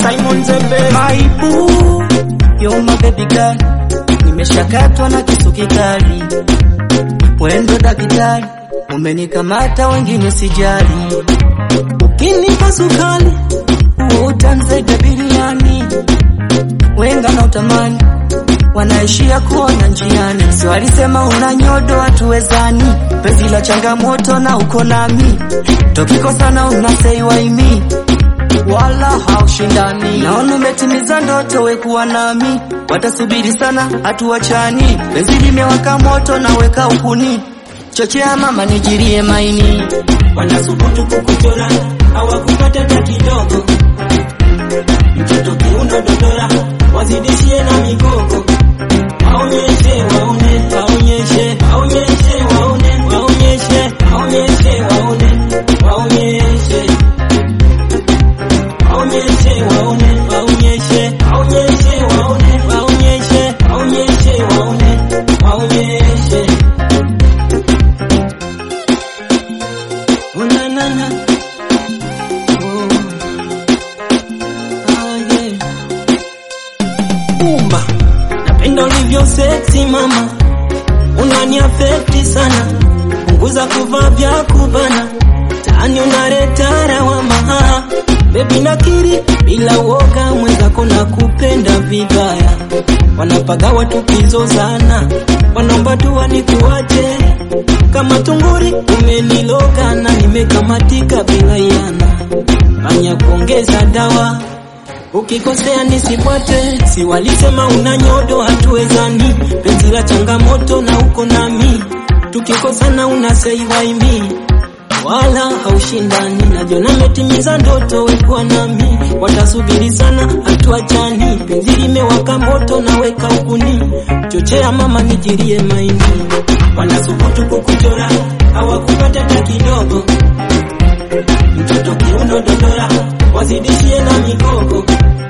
Simon Zembe My boo, you're my baby girl. Nimeshakatwa na kisu kikali, wendo daktari, umenikamata wengine sijali. Ukinipa sukari, huo utanzeta biriani, wenga na utamani wanaishia kuona njiani. Si walisema una nyodo hatuwezani, penzi la changamoto na uko nami, tukikosana unaseiwaimi wala haushindani. Naona umetimiza ndoto, wekuwa nami, watasubiri sana, hatuachani. Penzi limewaka moto, naweka ukuni, chochea mama, nijirie maini. wanasubutu kukuchora hawakupata hata kidogo. Mtoto kiuno dodora wazidishie na migogo, waonyeshe waone, waonyeshe waonyeshe waone, waonyeshe waonyeshe waone, waonyeshe waonyeshe waone, waonyeshe waonyeshe waone, waonyeshe waonyeshe waone, waonyeshe Oh, na, na, na. Oh. Ah, yeah. Umba, napenda ulivyo sexy mama, unani affect sana, punguza kuvaa vya kubana, tani unaleta lawama. Baby nakiri bila uoga, mwenzako na kupenda vibaya, wanapagawa tukizozana, wanaomba dua nikuache kama tunguri, umeniloga na nimekamatika bila yana, fanya kuongeza dawa Ukikosea nisipate, si walisema una nyodo, hatuwezani. Penzi la changamoto na uko nami, tukikosana una say why me, wala haushindani. Najiona metimiza ndoto, wekuwa nami, watasubiri sana, hatuachani. Penzi limewaka moto, naweka ukuni, chochea mama, nijirie maini. Wanasubutu kukuchora, hawakupata hata kidogo. Mtoto kiuno dodora, wazidishie na migogo